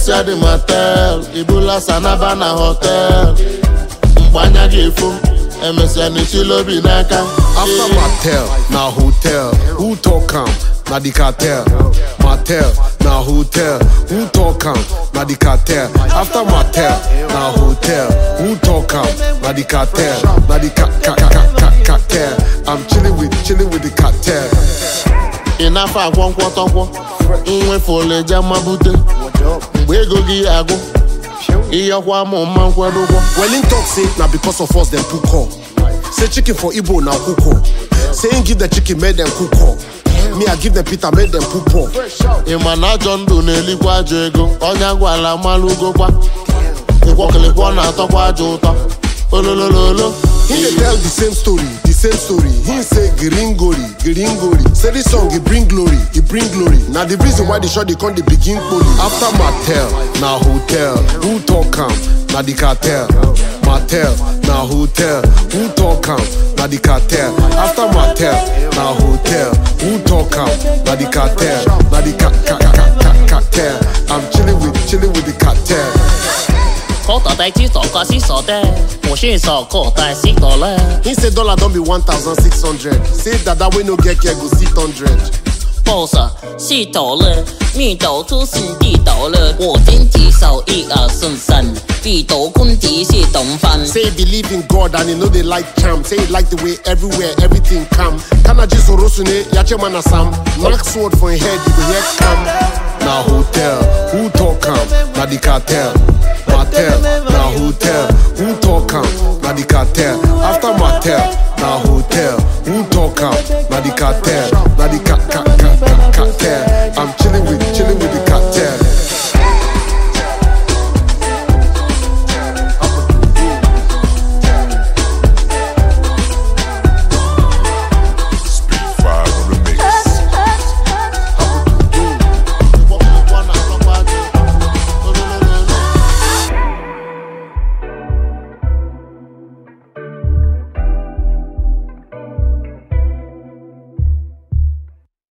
emesịa dị motel ibula sanaba na hotel mgbe anya ga-efo emesịa n'echila obi n'aka After Mattel, na hotel. Who talk am? Na the cartel. Mattel, na hotel. Who talk am? Na the cartel. After Mattel, na hotel. Who talk am? Na the cartel. Na the ca ca ca ca ca cartel. I'm chilling with chilling with the cartel. ị na-afọ akwọ nkwọtọkwọ nwefụleje mabute mgbe ego gị agwụ ịyọkwa mụ mma nkwadogwọ Well, in talk say na because of us them cook up. Say chicken for Igbo now cook up. Say him give the chicken make them cook up. Me I give them Peter make them poop up. ị ma na ajọ ndụ na-elikwa ajọ ego ọnya gwala malụgokwa ịkwọkịlịkwọ na-atọkwa ajọ ụtọ ololololo He dey tell the same story, the same story. He say gringori, gringori. Say this song it bring glory, it bring glory. Now the reason why the shot they come they begin poli. After Mattel, na hotel. Who talk am? Na the cartel. Mattel, na hotel. Who talk am? Na the cartel. After Mattel, na hotel. Who talk am? Na the cartel. Na the ca ca ca ca ca cartel. I'm chilling with chilling with the cartel. 口袋袋只傻个是傻的，我是傻口袋是多了。 He say dollar don't be one thousand six hundred. Say that that way no get care go sit hundred. boss 是多了，密斗出是地斗了，我今天手一二顺三，地斗坤地是东翻。 Say he believe in God and he know they like charm. Say he like the way everywhere everything come. Kanaji Sorosune, Yache Manasam. Knock sword for his head, you go hear come. Na hotel, who talk am? Na the cartel. Mattel, na hotel, who talk am? Na the cartel. After